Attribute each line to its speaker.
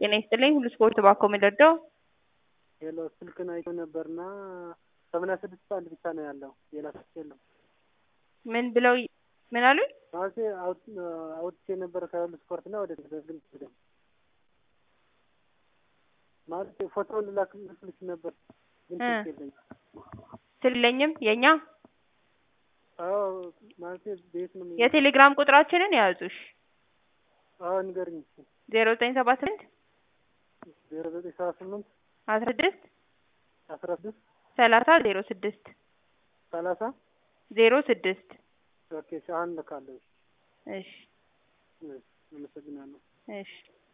Speaker 1: ጤና ይስጥልኝ። ሁሉ ስፖርት ባኮ የሚደርደው
Speaker 2: ሄሎ ስልክን አይቶ ነበርና ሰማንያ ስድስት አንድ ብቻ ነው ያለው ሌላ ስልክ የለም።
Speaker 1: ምን ብለው ምን አሉኝ?
Speaker 2: ማለቴ አውጥቼ ነበር ከሁሉ ስፖርት እና ወደ ግን ሄደ ማለት ፎቶውን ላክልሽ ነበር ግን ስልክ የለኝም።
Speaker 1: ስለኝም የኛ
Speaker 2: አዎ ማለቴ ቤት ነው የሚ-
Speaker 1: የቴሌግራም ቁጥራችንን ያዙሽ
Speaker 2: አዎ ንገርኝ እስኪ
Speaker 1: ዜሮ ዘጠኝ ሰባ ስምንት
Speaker 2: ዜሮ ዘጠኝ ሰባ ስምንት
Speaker 1: አስራ ስድስት
Speaker 2: አስራ ስድስት
Speaker 1: ሰላሳ ዜሮ ስድስት
Speaker 2: ሰላሳ
Speaker 1: ዜሮ ስድስት
Speaker 2: ኦኬ እሺ አሁን ልካለሁ
Speaker 1: እሺ
Speaker 2: እሺ አመሰግናለሁ
Speaker 1: እሺ